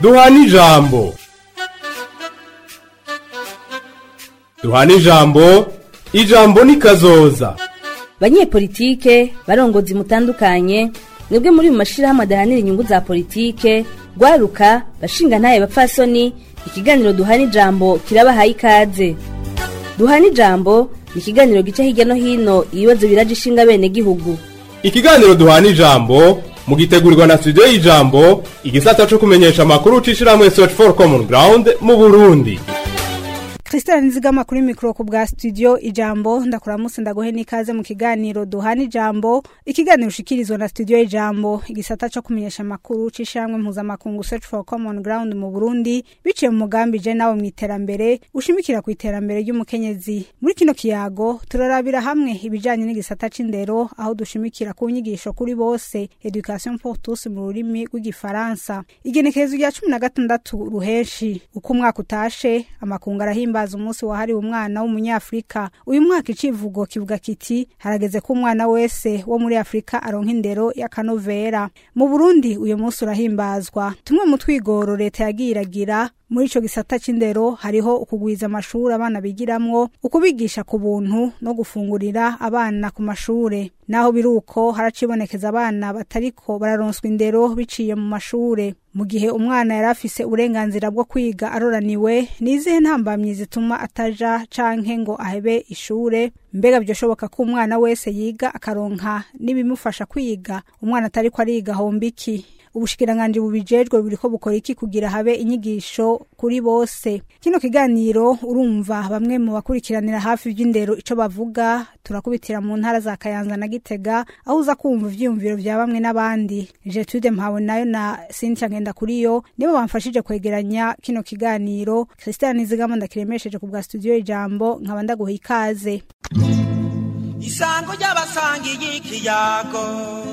duhana ijambo duhana ijambo ijambo ni kazoza banyepolitike barongozi mutandukanye mwebwe muri mu mashirahamwe adahanira inyungu za politike rwaruka bashinga ntaye bapfasoni ikiganiro duhana ijambo kirabahaye ikaze duhana ijambo ni ikiganiro gica hirya no hino ibibazo biraje ishinga bene gihugu ikiganiro duhana ijambo mugitegurirwa na studio y'ijambo igisata co kumenyesha amakuru c'ishirahamwe search for common ground mu burundi Christelle Nzigama kuri mikro ku bwa studio ijambo ndakuramutse ndagohe nikaze mu kiganiro duhana ijambo ikiganiro ushikirizwa na studio ijambo igisata co kumenyesha amakuru c'ishamwe mpuzamakungu search for common ground mu Burundi biciye mu mugambi je nawe mu iterambere ushimikira ku iterambere ry'umukenyezi muri kino kiyago turarabira hamwe ibijanye n'igisata c'indero aho dushimikira ku nyigisho kuri bose education pour tous mu rurimi rw'igifaransa igenekerezo rya cumi na gatandatu ruheshi uko umwaka utashe amakungu arahimba guhimbaza umunsi wahariwe umwana w'umunyafrika uyu mwaka icivugo kivuga kiti harageze ko umwana wese wo muri afurika aronka indero y'akanovera mu burundi uyu munsi urahimbazwa tumwe mu twigoro leta yagiye iragira muri ico gisata c'indero hariho ukugwiza amashuri abana bigiramwo ukubigisha ku buntu no gufungurira abana ku mashure naho biruko haracibonekeza abana batariko bararonswa indero biciye mu mashure mu gihe umwana yari afise uburenganzira bwo kwiga aroraniwe nizihe ntambamyi zituma ataja canke ngo ahebe ishure mbega byoshoboka ko umwana wese yiga akaronka n'ibimufasha kwiga umwana atariko ariga homba iki ubushikiranganji bubijejwe buriko bukora iki kugira habe inyigisho kuri bose kino kiganiro urumva bamwe mu bakurikiranira hafi ivy'indero ico bavuga turakubitira mu ntara za kayanza na gitega aho uza kumva ivyiyumviro vya bamwe n'abandi jetude mpawe nayo na cynthia ngenda kuriyo nibo bamfashije kwegeranya kino kiganiro christian nizigama ndakiremesheje ku bwa studio ijambo nkaba ndaguha ikaze isango ry'abasangiye ikiyago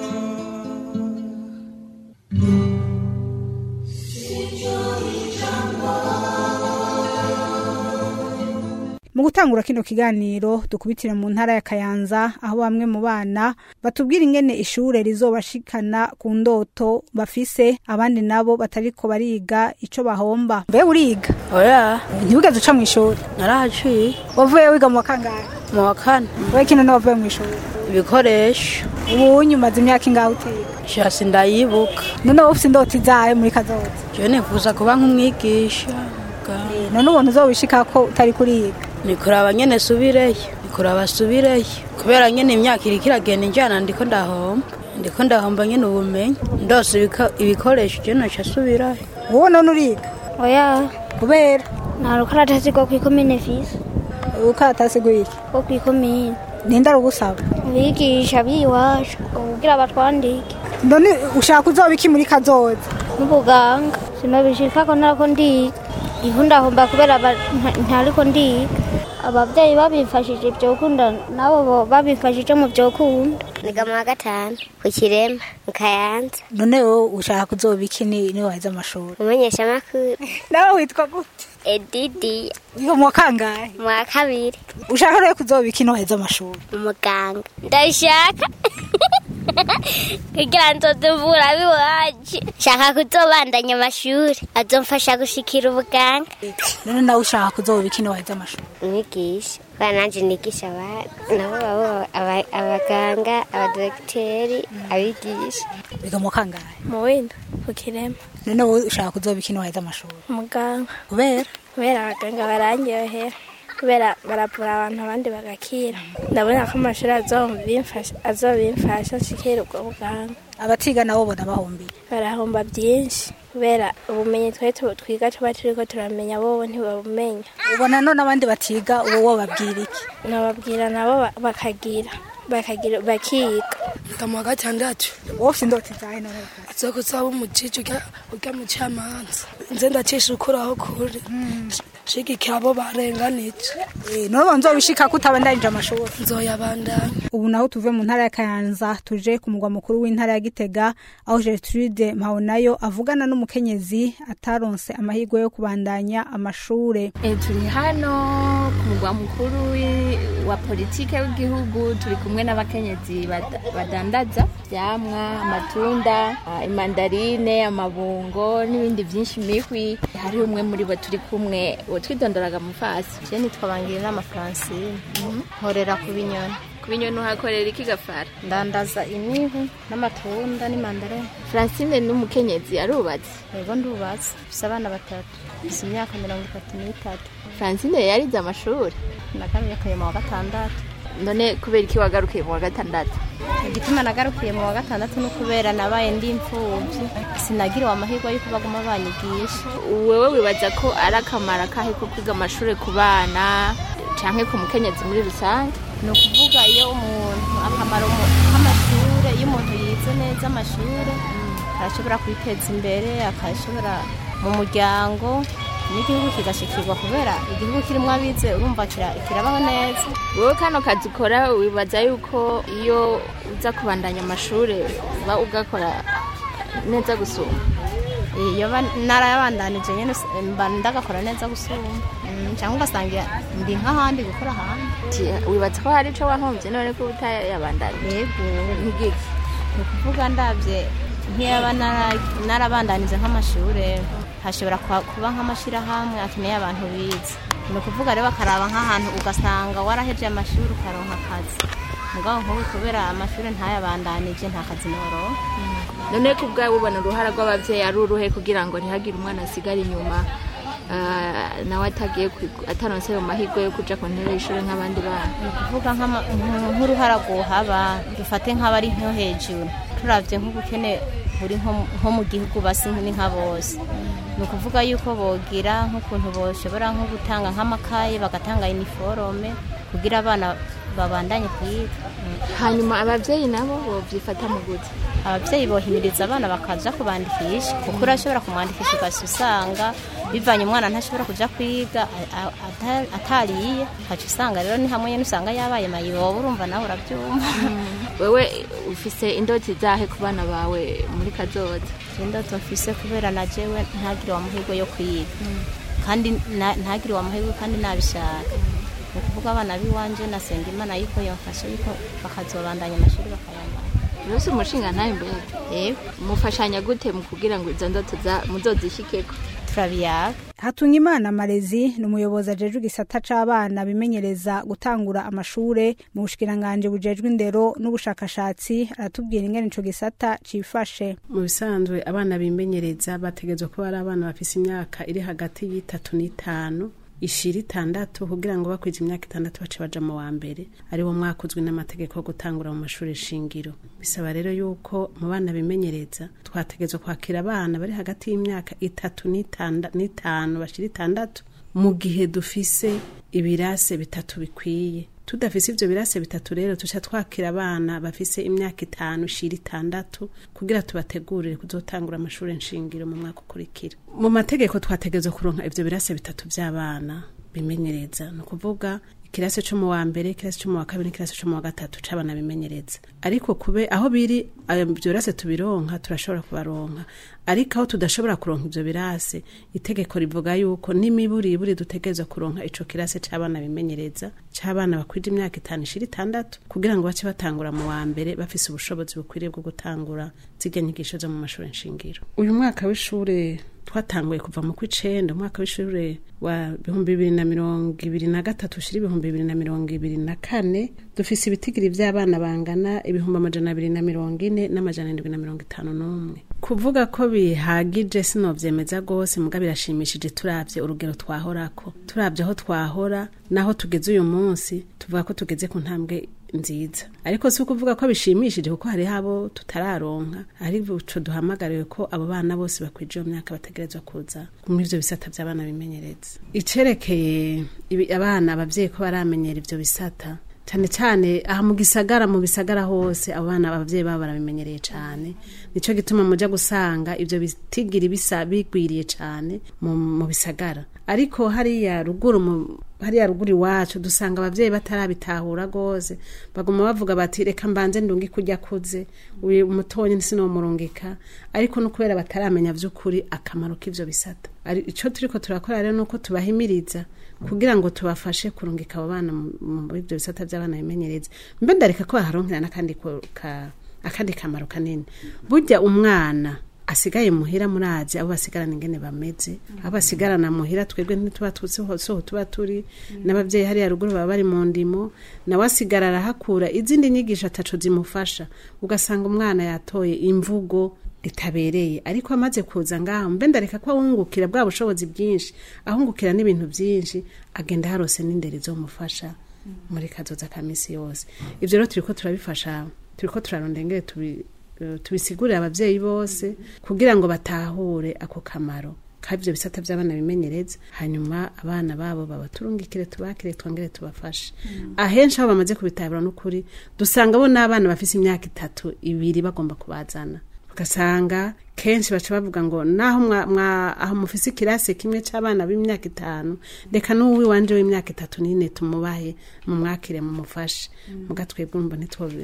mu gutangura kino kiganiro dukubitire mu ntara ya kayanza aho bamwe mu bana batubwira ingene ishure rizobashikana ku ndoto bafise abandi nabo batariko bariga ico bahomba mbe uriga oya ntibigeze uca mw'ishuri narahaciye wavuye wiga mu wa kangahe mu wa kane we kino ni wavuye mw'ishuri ibikoresho ubu nyumaze imyaka ingahe utiga shasi ndayibuka none wowe ufise indota izahe muri kazoza jewe nifuza kuba nk'umwigisha Eh, none ubona uzobishikako utari kuriga nikuraba nyene subireyo nikuraba subireyo kubera nyene imyaka iriko iragenda injana ndiko ndahomba ndiko ndahomba nyene ubumenyi ndose ibiko- ibikoresho je noca subirayo wowe none uriga oya kubera nta rukaratasi rwo kwikomine fisi ukaratasi gwiki rwo kwikomine ninde arugusaba abigisha b'iwacu kugira batwandike none ushaka uzoba iki muri kazoza n'ubuganga sinabishika ko narako ndiga ivu ndahomba kubera aba- nta- ntariko ndiga abavyeyi babifashije ivyokunda nabo bo- babifashije mu vyokunda niga mu wa gatanu ku kirema mu kayanza none wowe ushaka kuzoba iki ni ni waheze amashuri umumenyesha amakuru nawe witwa gute edidi wiga mu wa kangahe mu wa kabiri ushaka rero kuzoba iki ni waheze amashuri umuganga ndabishaka kugira nzoduvura biwacu shaka kuzobandanya amashuri azomfasha gushikira ubuganga none nawe ushaka kuzoba iki ni waheze amashuri umwigisha kubera nanje nigisha abana nabo babo aba- abaganga abadogiteri abigisha wiga mu wa kangahe mu wenda ku kirema none wowe ushaka kuzoba iki ni waheze amashuri umuganga kubera kubera abaganga barangyohera kubera baravura abantu abandi bagakira ndabona ko amashuri azobimfasha azobimfasha nshikira ubwo buganga abatiga nabo bona bahombiye barahomba byinshi kubera ubumenyi twe tu- twiga tuba turiko turamenya bobo ntibabumenya ubona none abandi batiga uwo wo babwira iki nababwira nabo ba- bakagira bakagira bakiga Nga mu wa gatandatu wowe ufite indota izahe none zo kuzaba umujiji urya urya mucamanza nze ndacisha ukuraho kure shigikira abo barenganije Eh, none uba nzobishika ko utabandanije amashuri nzoyabandanya ubu naho tuve mu ntara ya kayanza tuje ku mugwa mukuru w'intara ya gitega aho gertrude mpabonayo avugana n'umukenyezi ataronse amahirwe yo kubandanya amashure E, turi hano ku mugwa mukuru wi- wa politike w'igihugu turi kumwe n'abakenyezi bada- badandaza vyamwa amatunda ah, imandarine amabungo n'ibindi vyinshi mihwi hari umwe muri bo turi kumwe uwo twidondoraga mu fasi je nitwa Bangirina Francine nkorera ku binyoni ku binyoni uhakorera iki gafara ndandaza imihu n'amatunda n'imandarine francine n'umukenyezi arubatse yego ndubatse mfise abana batatu mfise imyaka mirongo itatu n'itatu francine yarize amashuri nagarukiye mu wa gatandatu none kubera iki wagarukiye mu wa gatandatu igituma nagarukiye mu wa gatandatu ni kubera nabaye ndi imfuvyi sinagiriwe amahirwe yuko baguma banyigisha wewe wibaza ko ari akamaro akahe ko kwiga amashuri ku bana canke ku mukenyezi muri rusange ni ukuvuga iyo umuntu akamaro mu- k'amashure iyo umuntu yize neza amashure arashobora kwiteza imbere akashobora mu muryango n'igihugu kigashikirwa kubera igihugu kirimo abize urumva kira- kirabaho neza wowe kano kazi ukora wibaza yuko iyo uza kubandanya amashuri uba ugakora neza gusumba iyo ba- narayabandanije nyene s- mba ndagakora neza gusumba Mm, cyangwa ugasanga ndi nk'ahandi gukora ahandi Ti, wibaza ko hari ico wahomvye none ko utayabandanya yego nk'igiki ni ukuvuga ndabye nk'iyaba nara- narabandanije nk'amashure hashobora kuba- kuba nk'amashyirahamwe akeneye abantu bize ni ukuvuga rero bakaraba nk'ahantu ugasanga waraheje amashuri ukaronka akazi mugabo nk'ubu kubera amashuri ntayabandanije nta kazi noroha none ko ubwawe ubona uruhara rw'abavyeyi ari uruhe kugira ngo ntihagire umwana asigara inyuma ah, nawe atagiye kwiga- ataronse ayo mahirwe yo kuja ku ntebe y'ishuri nk'abandi bana ni ukuvuga nk'ama- nk- nk'uruhara rwohaba dufate nk'abari nko hejuru turavye nk'ubukene buri nko- nko mu gihugu basi ni nka bose ni ukuvuga yuko bogira nk'ukuntu boshobora nko gutanga nk'amakaye bagatanga iniforome kugira abana babandanye kwiga hanyuma abavyeyi nabo bovyifata mu gute ababyeyi bohimiriza abana bakaja kubandikisha kuko urashobora kumwandikisha ugahita usanga bivanye umwana ntashobora kuja kwiga a- a- ata- atariye ukaca usanga rero ni hamwe nyene usanga yabaye mayibobo urumva nawe urabyumva wewe ufise indoti zahe ku bana bawe muri kazoza indoto mfise kubera na jewe ntagire amahirwe yo kwiga kandi na- ntagire amahirwe kandi nabishaka ni ukuvuga abana b'iwanje nasenga imana yuko yamfasha yuko bakazobandanya amashuri bakayambara rwose umushinga ntayo mbega yego mufashanya gute mu kugira ngo izo ndoto za- muzozishikeko turabiyaga Hatungimana Marezi ni umuyobozi ajejwe igisata c'abana bimenyereza gutangura amashure mu bushikiranganje bujejwe indero n'ubushakashatsi aratubwira ingene ico gisata cifashe mu bisanzwe abana bimenyereza bategerezwa kuba ari abana bafise imyaka iri hagati y'itatu n'itanu ishira itandatu kugira ngo bakwiza imyaka itandatu bace baja mu wa mbere ari wo mwaka uzwi n'amategeko yo gutangura mu mashuri shingiro bisaba rero yuko mu bana bimenyereza twategerezwa kwakira abana bari hagati y'imyaka itatu n'itanda- n'itanu bashira itandatu mu gihe dufise ibirase bitatu bikwiye tudafise ivyo birase bitatu rero tuca twakira abana bafise imyaka itanu shira itandatu kugira tubategurire kuzotangura amashuri nshingiro mu mwaka ukurikira mu mategeko twategerezwa kuronka ivyo birase bitatu vy'abana bimenyereza ni ukuvuga ikirasi co mu wa mbere ikirasi co mu wa kabiri n'ikirasi co mu wa gatatu c'abana bimenyereza ariko kube aho biri ayo ivyo birase tubironka turashobora kubaronka ariko aho tudashobora kuronka ivyo birase itegeko rivuga yuko n'imiburiburi dutegerezwa kuronka ico kirase c'abana bimenyereza c'abana bakwije imyaka itanu ishira itandatu kugira ngo bace batangura mu wa mbere bafise ubushobozi bukwiriye bwo gutangura zirya nyigisho zo mu mashuri nshingiro uyu mwaka w'ishure twatanguye kuva mu kw'icenda umwaka w'ishure wa bihumbi bibiri na mirongo ibiri na gatatu ushira ibihumbi bibiri na mirongo ibiri na kane dufise ibitigiri vy'abana bangana ibihumbi amajana abiri na mirongo ine n'amajana indwi na mirongo itanu n'umwe kuvuga ko bihagije sinovyemeza rwose muga birashimishije turavye urugero twahorako turavye aho twahora naho tugeze uyu munsi tuvuga ko tugeze ku ntambwe nziza ariko si ukuvuga ko bishimishije kuko hariho abo tutararonka ariko ico duhamagariwe ko abo bana bose bakwije iyo myaka bategerezwa kuza muri ivyo bisata vy'abana bimenyereza icerekeye ibi- abana abavyeyi ko baramenyera ivyo bisata cyane cyane aha mu gisagara mu bisagara hose abo bana abavyeyi babo barabimenyereye cyane nico gituma muja gusanga ivyo bitigiri bisa bigwiriye cyane mu, mu bisagara ariko hariya ruguru mu hariya ruguru iwacu dusanga abavyeyi batarabitahura gose baguma bavuga bati reka mbanze ndungi kurya kuze uyu mutonyi sinomurungika ariko no kubera bataramenya vy'ukuri akamaro k'ivyo bisata Ari- ico turiko turakora rero nuko tubahimiriza kugira ngo tubafashe kurungika abo bana mu- muri ivyo bisata vy'abana bimenyereza mbe ndareka ko baharonkera n'akandi ko- ka- akandi kamaro kanini burya umwana asigaye muhira murazi abo basigarana ingene bameze abo basigarana muhira twebwe ntituba tuzi hose aho tuba turi n'abavyeyi hariya ruguru baba bari mu ndimo nawe asigara arahakura izindi nyigisho ataco zimufasha ugasanga umwana yatoye imvugo itabereye ariko amaze kuza ngaho mbe ndareka ko ahungukira bwa bushobozi bwinshi ahungukira n'ibintu byinshi agenda harose n'inderi zomufasha muri kazoza ka misi yose ivyo rero turiko turabifasha turiko turarondera ingene tubi eh, tubisigurire abavyeyi bose kugira ngo batahure ako kamaro kavyo bisata vy'abana bimenyereza hanyuma abana babo babaturungikire tubakire twongere tubafashe ahenshi aho bamaze kubitabura n'ukuri dusanga bo n'abana bafise imyaka itatu ibiri bagomba kubazana ugasanga kenshi baca bavuga ngo naho mwa, mwa aho mufise ikirasi kimwe c'abana b'imyaka itanu reka n'uwi wanje w'imyaka itatu n'ine tumubahe mumwakire mumufashe muga twebwe umva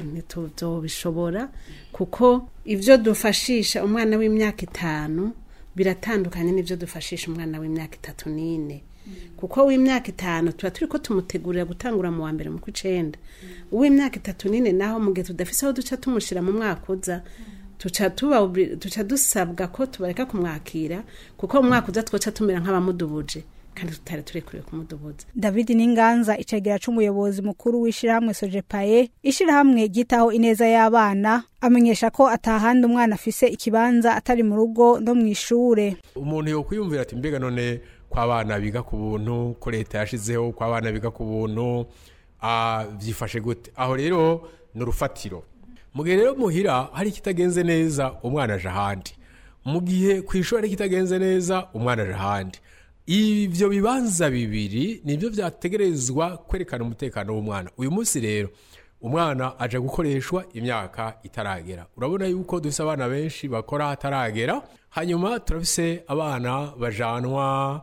ntituzobishobora kuko ivyo dufashisha umwana w'imyaka itanu biratandukanye n'ivyo dufashisha umwana w'imyaka itatu n'ine kuko w'imyaka itanu tuba turi ko tumutegurira gutangura mu wa mbere mu kw'icenda uw'imyaka itatu n'ine naho mu gihe tudafise aho duca tumushira mu mwaka uza tuca tuba obli- tuca dusabwa ko tubareka kumwakira kuko mu mwaka uza twoca tumera nk'abamudubuje kandi tutari turekuriwe kumudubuza david n'inganza icegera c'umuyobozi mukuru w'ishirahamwe sojepaye ishirahamwe ryitaho ineza y'abana amenyesha ko atahandi umwana afise ikibanza atari mu rugo no mw'ishure umuntu yo kwiyumvira ati mbega none ko abana biga ku buntu ko leta yashizeho ko abana biga ku buntu ah, byifashe gute aho rero ni urufatiro mu gihe rero muhira hari ikitagenze neza umwana aje ahandi mu gihe ku ishuri hari ikitagenze neza umwana aje ahandi ibyo bibanza bibiri nibyo byategerezwa kwerekana umutekano w'umwana uyu munsi rero umwana aje gukoreshwa imyaka itaragera urabona yuko dufise abana benshi bakora hataragera hanyuma turafise abana bajanwa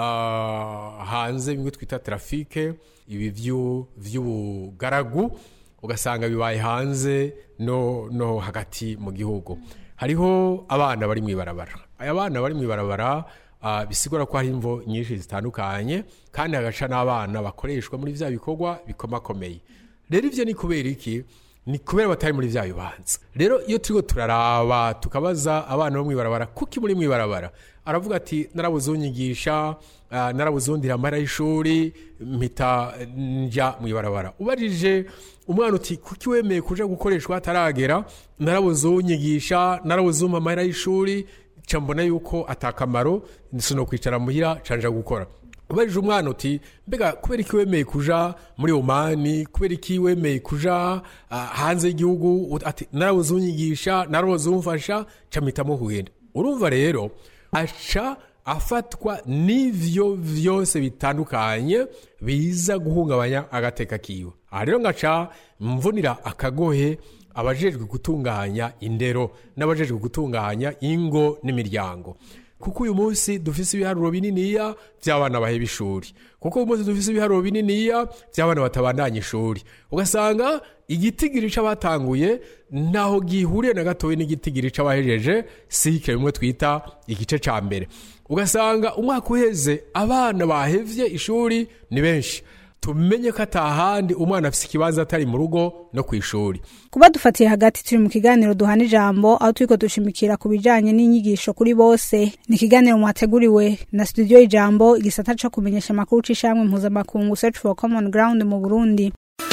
ah, hanze bimwe twita trafike ibi vyu- vy'ubugaragu ugasanga bibaye hanze no, no hagati mu gihugu hariho abana bari mw'ibarabara aya bana bari mw'ibarabara ah, bisigura ko hari imvo nyinshi zitandukanye kandi hagaca n'abana bakoreshwa muri vya bikorwa bikomakomeye rero ivyo ni kubera iki ni kubera batari muri vya bibanza rero iyo turiko turaraba tukabaza abana bo mw'ibarabara kuki muri mw'ibarabara aravuga ati narabuze unyigisha ah, narabuze undira amahera y'ishuri mpita nja mw'ibarabara ubajije umwana uti kuki wemeye kuja gukoreshwa hataragera narabuze unyigisha narabuze umpa amahera y'ishuri ca mbona yuko atakamaro sino kwicara muhira canja gukora ubajije umwana uti mbega kubera iki wemeye kuja muri omani kubera iki wemeye kuja ah, hanze y'igihugu Ut- ati narabuze unyigisha narabuze umfasha ca mpitamo kugenda urumva rero aca afatwa n'ivyo vyose bitandukanye biza guhungabanya agateka kiwe aha rero ngaca mvunira akagohe abajejwe gutunganya indero n'abajejwe gutunganya ingo n'imiryango kuko uyu munsi dufise ibiharuro bininiya by'abana baheba ishuri kuko uyu munsi dufise ibiharuro bininiya by'abana batabandanya ishuri ugasanga igitigiri c'abatanguye ntaho gihuriye na gatoya n'igitigiri c'abahejeje sike bimwe twita igice ca mbere ugasanga umwaka uheze abana bahevye ishuri ni benshi tumenye ko atahandi umwana afise ikibanza atari mu rugo no ku ishuri kuba dufatiye hagati turi mu kiganiro duhana ijambo aho turiko dushimikira ku bijanye n'inyigisho kuri bose ni ikiganiro mwateguriwe na studio ijambo igisata co kumenyesha amakuru c'ishamwe mpuzamakungu search for common ground mu burundi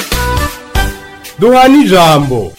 duhana ijambo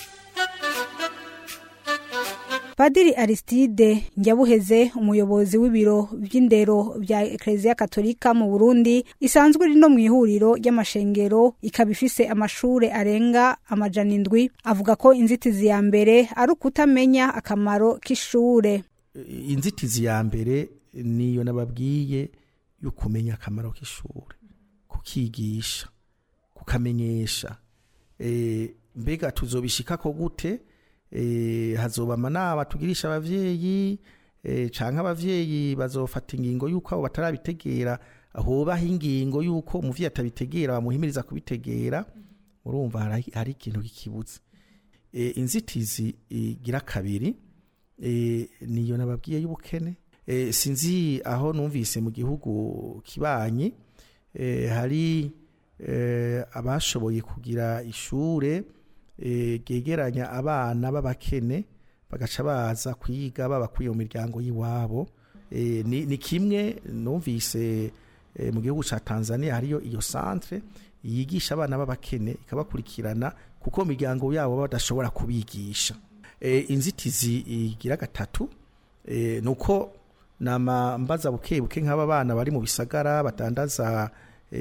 padiri aristide njyabuheze umuyobozi w'ibiro by'indero bya ekereziya katolika mu burundi isanzwe iri no mu ihuriro ry'amashengero ikaba ifise amashure arenga amajana indwi avuga ko inzitizi ya mbere ari ukutamenya akamaro k'ishure inzitizi ya mbere niyo nababwiye yo kumenya akamaro k'ishure kukigisha kukamenyesha Eh, mbega tuzobishikako gute Eh, hazoba amanama tugirisha abavyeyi eh, canke abavyeyi bazofata ingingo yuko abo batarabitegera hobaho ingingo yuko umuvyeyi atabitegera bamuhimiriza kubitegera urumva hari, hari ikintu kikibuze e, inzitizi igira kabiri e, niyo nababwiye y'ubukene e, sinzi aho numvise mu gihugu kibanyi e, hari e, abashoboye kugira ishure e, ryegeranya abana b'abakene bagaca baza kwiga baba kuri iyo miryango y'iwabo e, ni, ni kimwe numvise e, mu gihugu ca Tanzania hariyo iyo centre yigisha abana b'abakene ikabakurikirana kuko mu miryango yabo baba badashobora kubigisha e, inzitizi igira gatatu e, nuko nama mbaza buke buke nk'aba bana bari mu bisagara batandaza e,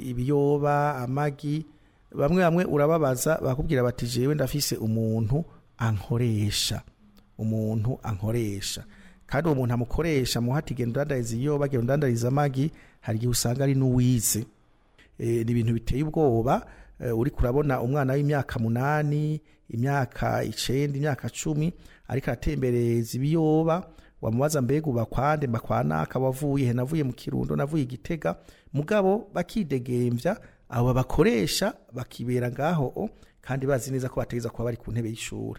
ibiyoba amagi bamwe bamwe urababaza bakubwira bati jewe ndafise umuntu ankoresha umuntu ankoresha kandi uwo muntu amukoresha muhati genda udandariza ibiyoba genda udandariza amagi hari igihe usanga ari n'uwize e, ni ibintu biteye ubwoba e, uri kurabona umwana w'imyaka munani imyaka icenda imyaka cumi ariko aratembereza ibiyoba wamubaza mbega uba kwande mba kwa naka wavuye he navuye mu kirundo navuye igitega mugabo bakidegemvya abo babakoresha bakibera ngaho o, kandi bazi neza ko bategeza kuba bari ku ntebe y'ishuri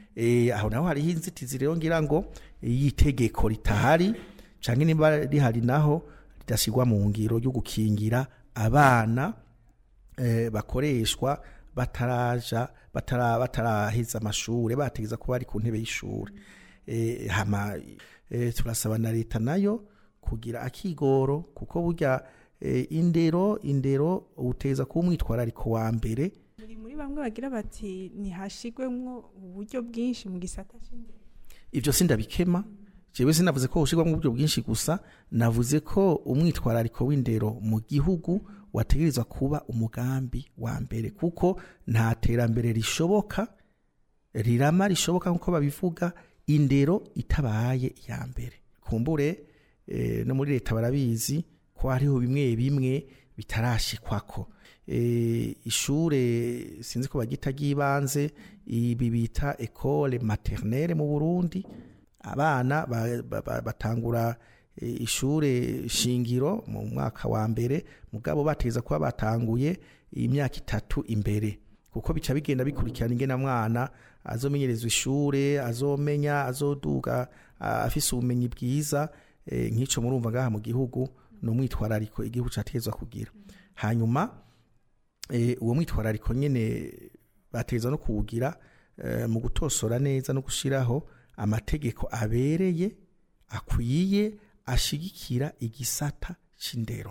e, aho naho hariho inzitizi rero ngira ngo y'itegeko ritahari canke niba rihari naho ridashyirwa mu ngiro yo gukingira abana eh, bakoreshwa bataraja batara bataraheza amashure bategeza kuba bari ku ntebe y'ishure eh, hama eh, turasaba na leta nayo kugira akigoro kuko burya eh, indero indero uteza kuba umwitwarariko wa mbere muri muri bamwe bagira bati ntihashigwemwo uburyo bwinshi mu gisata c'indero ivyo sindabikema jewe sinavuze ko ushirwamo uburyo bwinshi gusa navuze ko umwitwarariko w'indero mu gihugu wategerezwa kuba umugambi wa mbere kuko nta terambere rishoboka rirama rishoboka nk'uko babivuga indero itabaye iya mbere kumbure eh, no muri leta barabizi ko hariho bimwe bimwe bitarashikwako eh, ishure sinzi ko bagita ry'ibanze ibi bita ecole maternelle mu Burundi abana ba- ba- ba- batangura eh, ishure shingiro mu mwaka wa mbere mugabo bategeza kuba batanguye imyaka itatu imbere kuko bica bigenda bikurikirana ingena mwana azomenyerezwa ishure azomenya azoduga ah, afise ubumenyi bwiza eh, nk'ico murumva ngaha mu gihugu ni umwitwarariko igihugu categezwa kugira hanyuma eh, uwo mwitwarariko nyene bategeza no kuwugira eh, mu gutosora neza no gushiraho amategeko abereye akwiye ashigikira igisata c'indero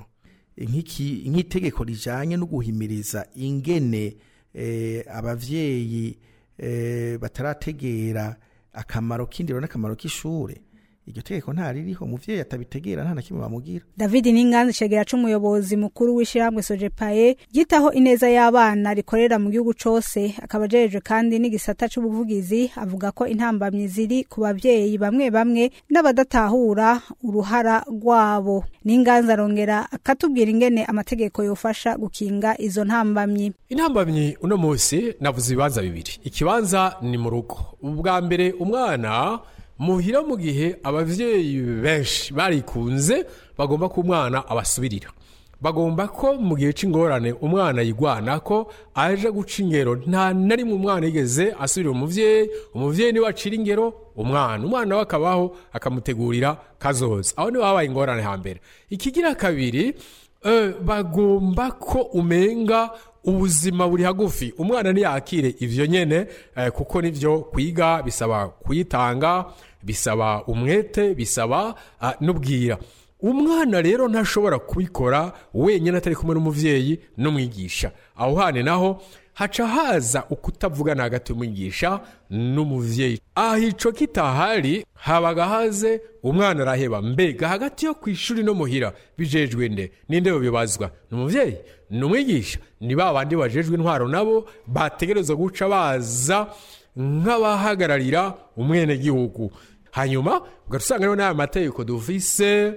nk'iki nk'itegeko rijanye no guhimiriza ingene eh, abavyeyi eh, batarategera akamaro k'indero n'akamaro k'ishure iryo tegeko nta ririho umuvyeyi atabitegera nta na kimwe bamugira david n'inganzi cegera c'umuyobozi mukuru w'ishyirahamwe sojepaye ryitaho ineza y'abana rikorera mu gihugu cose akaba ajejwe kandi n'igisata c'ubuvugizi avuga ko intambamyi ziri ku bavyeyi bamwe bamwe n'abadatahura uruhara rwabo n'inganzi arongera akatubwira ingene amategeko yofasha gukinga izo ntambamyi intambamyi uno munsi navuze ibibanza bibiri ikibanza ni mu rugo ubwa mbere umwana muhira mu gihe abavyeyi benshi barikunze bagomba ko umwana abasubirira bagomba ko mu gihe c'ingorane umwana yigwana ko aje guca ingero nta na rimwe umwana yigeze asubirira umuvyeyi umuvyeyi niwe acira ingero umwana umwana we akabaho akamutegurira kazoza aho niho habaye ingorane hambere ikigira kabiri eh, bagomba ko umenga ubuzima buri hagufi umwana ntiyakire ivyo nyene eh, kuko nivyo kwiga bisaba kuyitanga bisaba umwete bisaba ah, n'ubwira umwana rero ntashobora kubikora wenyine atari kumwe n'umuvyeyi n'umwigisha aho hane naho haca haza ukutavugana hagati y'umwigisha n'umuvyeyi aho ico kitahari habaga haze umwana araheba mbega hagati yo ku ishuri no muhira bijejwe nde ninde bibazwa ni umuvyeyi ni umwigisha ni ba bandi bajejwe intwaro nabo bategerezwa guca baza nk'abahagararira umwenegihugu hanyuma ugahita usanga rero n'aya mategeko dufise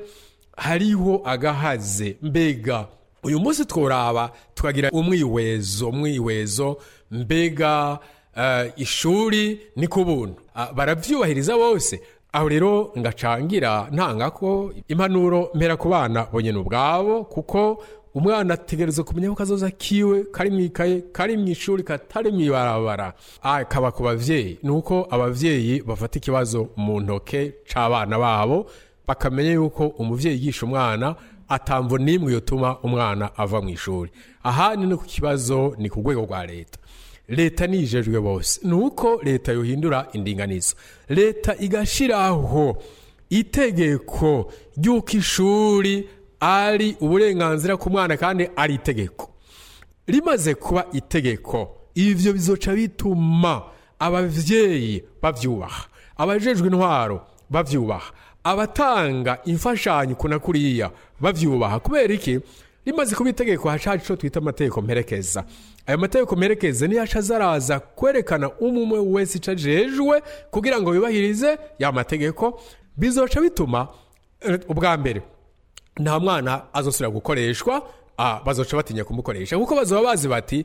hariho agahaze mbega uyu munsi tworaba tukagira umwiwezo umwiwezo mbega eh, ishuri ni ku buntu Ah, baravyubahiriza bose aho rero ngacangira ntanga ko impanuro mpera ku bana bonyine ubwabo kuko umwana ategereza kumenya ko kazoza kiwe kari mu ikaye kari mu ishuri katari mu ibarabara akaba ku bavyeyi ni uko abavyeyi bafata ikibazo mu ntoke c'abana babo bakamenya yuko umuvyeyi yigisha umwana atamvo n'imwe yotuma umwana ava mu ishuri aha ni no ku kibazo ni ku rwego rwa leta leta nijejwe bose ni uko leta yohindura indinganizo leta igashiraho itegeko ry'uko ishuri ari uburenganzira ku mwana kandi ari itegeko rimaze kuba itegeko ivyo bizoca bituma abavyeyi bavyubaha abajejwe intwaro bavyubaha abatanga imfashanyo kuna kuriya bavyubaha kubera iki rimaze kuba itegeko hacaje ico twita amategeko mperekeza ayo mategeko mperekeza niyo aca azaraza kwerekana umwe wese ico ajejwe kugira ngo yubahirize ya mategeko bizoca bituma eh, ubwa mbere nta mwana azosubira gukoreshwa ah, bazoca batinya kumukoresha kuko bazoba bazi bati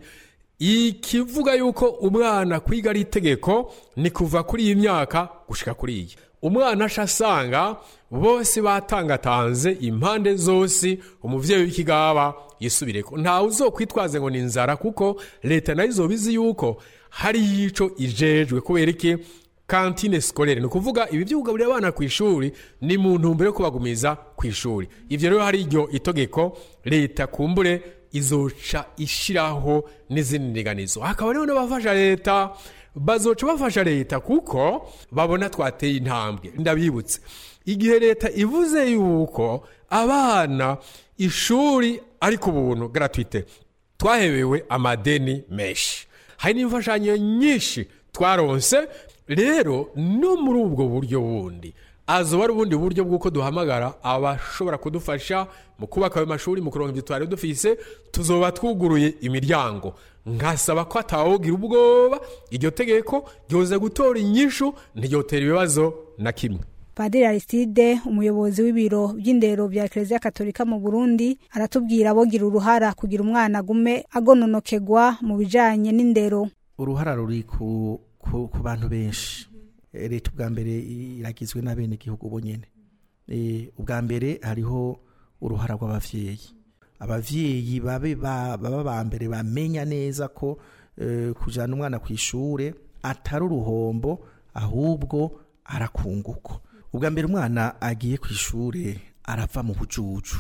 ikivuga yuko umwana kwiga ari itegeko ni kuva kuri iyi myaka gushika kuri iyi umwana aca asanga bose batangatanze impande zose umuvyeyi w'ikigaba yisubireko ntawe uzokwitwaze ngo ni inzara kuko leta nayo izoba izi yuko hari ico ijejwe kubera iki kantine sikorere ni ukuvuga ibi byo kugaburira abana ku ishuri ni mu ntumbero yo kubagumiza ku ishuri ivyo rero hari iryo itegeko leta kumbure izoca ishiraho n'izindi ndinganizo hakaba rero n'abafasha leta bazoca bafasha leta kuko babona twateye intambwe ndabibutse igihe leta ivuze yuko abana ishuri ari ku buntu gratuite twahebewe amadeni menshi hari n'imfashanyo nyinshi twaronse rero no muri ubwo buryo bundi azoba ari ubundi buryo bw'uko duhamagara abashobora kudufasha mu kubaka ayo mashuri mu kuronka ibyo twari dufise tuzoba twuguruye imiryango nkasaba ko atawogira ubwoba iryo tegeko ryoza gutora inyishu ntiryotera ibibazo na kimwe Padiri Aristide umuyobozi w'ibiro by'indero bya Eklezia Katolika mu Burundi aratubwira abogira uruhara kugira umwana agume agononokegwa mu bijanye n'indero uruhara ruri ku, ku, ku bantu benshi Eh, leta ubwa mbere iragizwe n'abene igihugu bonyene Eh, ubwa mbere hariho uruhara rw'abavyeyi abavyeyi babe ba- baba ba mbere bamenya neza ko eh, kujana umwana ku ishure atari uruhombo ahubwo arakunguko ubwa mbere umwana agiye ku ishure arava mu bujuju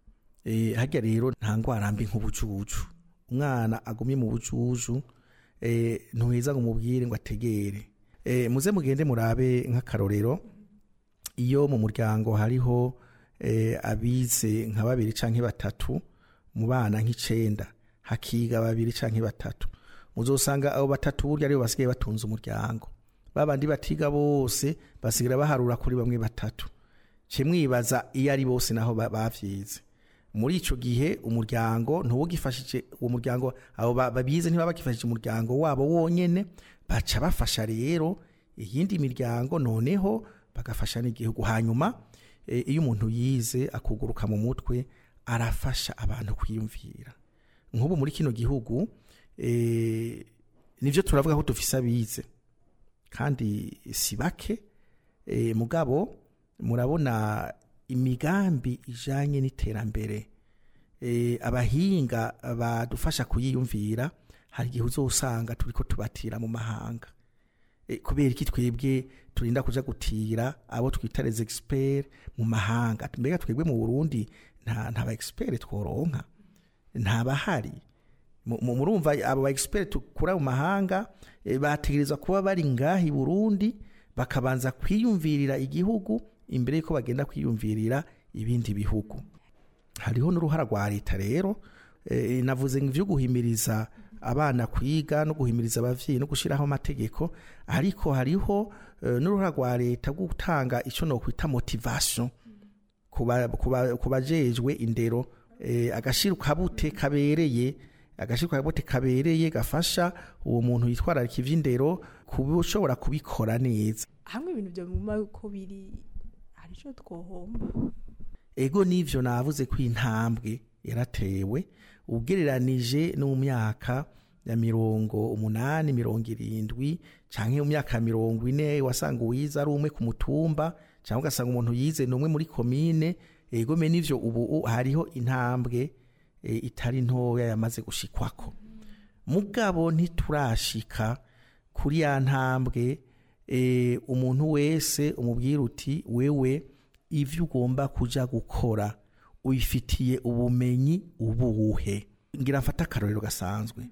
Eh, harya rero nta ngwara mbi nk'ubujuju umwana agumye mu bujuju eh, ntuheza ngo umubwire ngo ategere eh, muze mugende murabe nk'akarorero iyo mu muryango hariho eh, abize nka babiri canke batatu mu bana nk'icenda hakiga babiri canke batatu muzosanga abo batatu burya aribo basigaye batunze umuryango babandi batiga bose basigara baharura kuri bamwe batatu ce mwibaza iyo ari bose naho ba- bavyize muri ico gihe umuryango ntuwugifashije uwo muryango abo ba- babize ntibaba bagifashije umuryango wabo wonyene baca bafasha rero iyindi miryango noneho bagafasha n'igihugu hanyuma eh, iyo umuntu yize akuguruka mu mutwe arafasha abantu kwiyumvira nk'ubu muri kino gihugu eh, nivyo turavuga ko dufise abize kandi si bake eh, mugabo murabona imigambi ijanye n'iterambere eh, abahinga badufasha kuyiyumvira hari igihe uzosanga turiko tubatira mu mahanga eh, kubera iki twebwe turinda kuja gutira abo twita les experts mu mahanga mbega twebwe mu Burundi nta nta ba expert tworonka nta bahari Mu- mu- murumva abo ba expert tukura mu mahanga eh, bategerezwa kuba bari ngaha i Burundi bakabanza kwiyumvirira igihugu imbere yuko bagenda kwiyumvirira ibindi bihugu hariho n'uruhara rwa leta rero eh, navuze ngo ivyo guhimiriza abana kwiga no guhimiriza abavyeyi no gushiraho amategeko ariko hariho eh, n'uruhara rwa leta rwo gutanga ico no kwita motivation kuba kuba kubajejwe indero eh, agashira kabute kabereye agashira kabute kabereye gafasha uwo muntu yitwararika ivy'indero kuba ushobora kubikora neza hamwe ibintu byo mu ko biri hari icyo twohomba ego nivyo navuze ko intambwe yaratewe ugereranije no mu myaka ya mirongo umunani mirongo irindwi canke mu myaka ya mirongo ine wasanga uwize ari umwe ku mutumba cyangwa ugasanga umuntu yize ni umwe muri komine egome n'ivyo ubu u- hariho intambwe e, itari ntoya yamaze gushikwako mugabo ntiturashika kuri ya ntambwe e, umuntu wese umubwira uti wewe ivyo ugomba kuja gukora ubifitiye ubumenyi ubuhe ngira mfata akarorero gasanzwe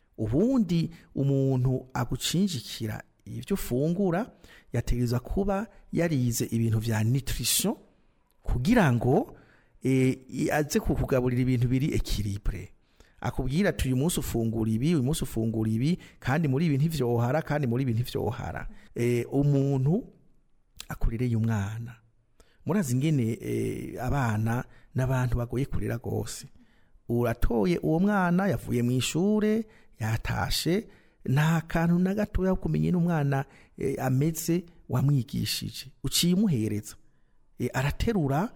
ubundi umuntu agucinjikira ibyo ufungura yategerezwa kuba yarize ibintu vya nutrition kugira ngo e, i- aze kukugaburira ibintu biri equilibre akubwira ati uyu munsi ufungura ibi uyu munsi ufungura ibi kandi muri ibi ntivyohara kandi muri ibi ntivyohara e, umuntu akurireye umwana murazi ingene e, abana n'abantu bagoye kurera gose uratoye uwo mwana yavuye mu ishure yatashe nta kantu na gatoya ko kumenya n'umwana e, ameze wamwigishije uciye umuhereza e, araterura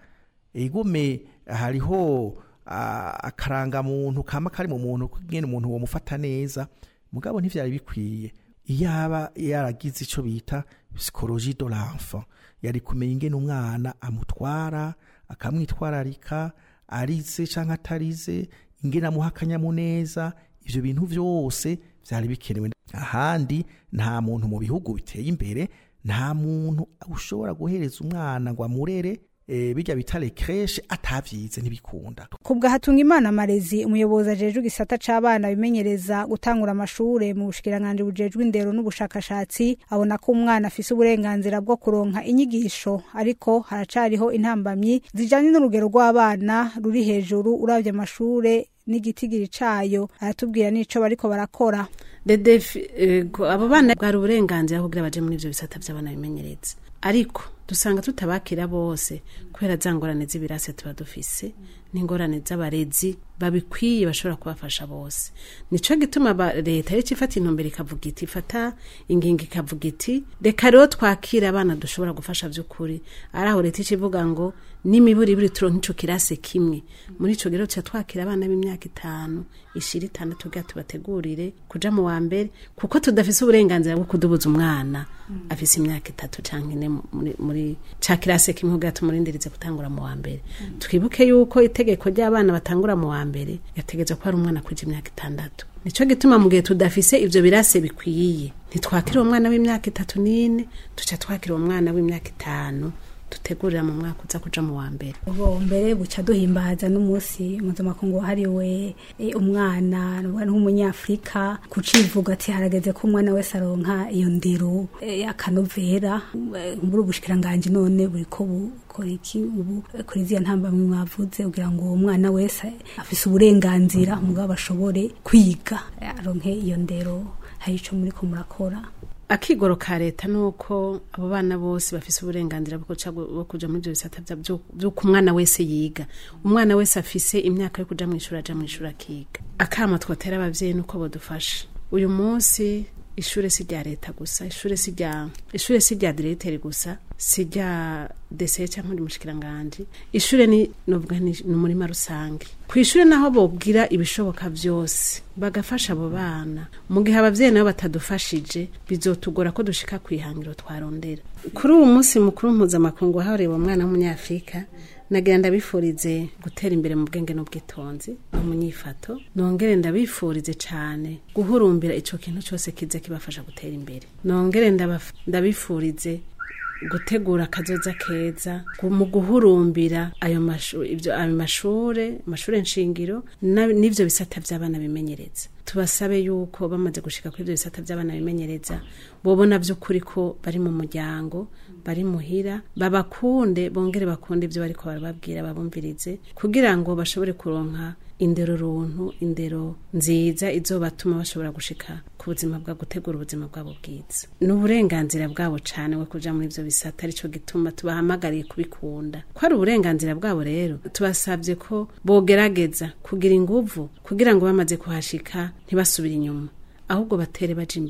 igome hariho ah, akarangamuntu kama kari mu muntu kugena umuntu womufata neza mugabo ntivyari bikwiye iyaba yaragize ico bita psychologie de l'enfant yari kumenya ingene umwana amutwara akamwitwararika arize canke atarize ingene amuha akanyamuneza ivyo bintu vyose vyari bikenewe ahandi nta muntu mu bihugu biteye imbere nta muntu ushobora guhereza umwana ngo amurere e, bijya bita recreche atavyize ntibikunda kubwa hatunga imana marezi umuyobozi ajejwe igisata c'abana bimenyereza gutangura amashure mu bushikiranganji bujejwe indero n'ubushakashatsi abona ko umwana afise uburenganzira bwo kuronka inyigisho ariko haracariho intambamyi zijanye n'urugero rw'abana ruri hejuru uravye amashure n'igitigiri cayo aratubwira n'ico bariko barakora dedefi abo bana bwari uburenganzira kugira baje muri ivyo bisata vy'abana bimenyereza ariko dusanga tutabakira bose kubera za ngorane z'ibirase tuba dufise n'ingorane z'abarezi babikwiye bashobora kubafasha bose nico gituma ba- leta rero ifata intumbero ikavuga iti ifata ingingo ikavuga iti reka rero twakira abana dushobora gufasha vy'ukuri ari aho leta ica ivuga ngo n'imiburi ibiri turonka ico kirase kimwe muri ico rero tuca twakira abana b'imyaka itanu ishira itandatu kugira tubategurire kuja mu wa mbere kuko tudafise uburenganzira bwo kudubuza umwana afise imyaka itatu canke ine muri, muri ca kirase kimwe kugira tumurindirize gutangura mu wa mbere twibuke yuko itegeko ry'abana batangura mu wa mbere yategetswe ko ari umwana kuja imyaka itandatu nico gituma mu gihe tudafise ivyo birase bikwiye ntitwakira uwo mwana w'imyaka itatu n'ine tuca twakira uwo mwana w'imyaka itanu dutegurira mu mwaka uza kuja mu wa mbere ubu mbere buca duhimbaza n'umunsi mpuzamakungu wahariwe eh, umwana nuvuga nk'umunyafurika kucivuga ati harageze ko umwana wese aronka iyo ndero eh, akanovera Eh, muri ubushikiranganji none buriko bukora iki ubu eh, kuri ziya ntambamwe mwavuze kugira ngo uwo mwana wese afise uburenganzira mugabo ashobore kwiga eh, aronke iyo ndero hari ico muriko murakora akigoro ka leta nuko abo bana bose bafise uburenganzira bwo kuja bwo kuja muri ivyo bisata vya- vyo- vy'uko umwana wese yiga umwana wese afise imyaka yo kuja mw'ishuri aja mw'ishuri akiga akama twotera abavyeyi nuko bodufasha uyu munsi ishure si rya leta gusa ishure si rya ishure si rya diregiteri gusa si rya dese cyangwa undi mushikiranganji ishure ni novuga ni ni umurima rusange ku ishure naho bobwira ibishoboka vyose bagafasha abo bana mu gihe abavyeyi nabo batadufashije bizotugora ko dushika ku ihangiro twarondera kuri uwo munsi mukuru mpuzamakungu wahariwe umwana w'umunyafurika nagira ndabifurize gutera imbere mu bwenge n'ubwitonzi no mu nyifato nongere ndabifurize cane guhurumbira ico kintu cyose kiza kibafasha gutera imbere nongere ndabaf- ndabifurize gutegura akazoza keza gu- mu guhurumbira ayo mashu- ivyo- ayo mashure amashure nshingiro na- n'ivyo bisata vy'abana bimenyereza tubasabe yuko bamaze gushika kuri ivyo bisata vy'abana bimenyereza bobona vy'ukuri ko bari mu muryango bari muhira babakunde bongere bakunde ivyo bariko barababwira babumvirize kugira ngo bashobore kuronka indero runtu indero nziza izobatuma bashobora gushika ku buzima bwa gutegura ubuzima bwabo bwiza ni uburenganzira bwabo cane bwo kuja muri ivyo bisata arico gituma tubahamagariye kubikunda ko ari uburenganzira bwabo rero tubasabye ko bogerageza kugira inguvu kugira ngo bamaze kuhashika ntibasubire inyuma ahubwo batere baje imbere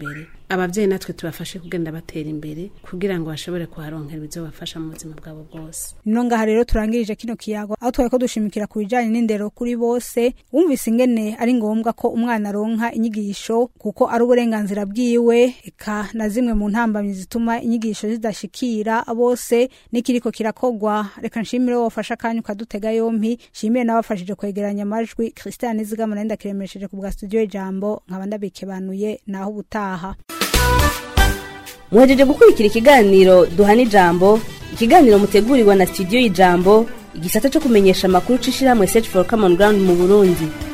abavyeyi natwe tubafashe kugenda batera imbere kugira ngo bashobore kuharonkera ibizobafasha mu buzima bwabo bwose nino ngaha rero turangirije kino kiyago aho twari ko dushimikira ku bijanye n'indero kuri bose wumvise ingene ari ngombwa ko umwana aronka inyigisho kuko ari uburenganzira bwiwe eka na zimwe mu ntambamyi zituma inyigisho zidashikira bose n'ikiriko kirakogwa reka nshimire wowe wafashe akanya ukadutega yompi nshimire n'abafashije kwegeranya amajwi christian nizigama nari ndakiremesheje ku bwa studio ijambo nkaba ndabikebanuye naho ubutaha muhejeje gukurikira ikiganiro duhana ijambo ikiganiro mutegurirwa na studio y'ijambo igisata cyo kumenyesha amakuru c'ishirahamwe search for common ground mu burundi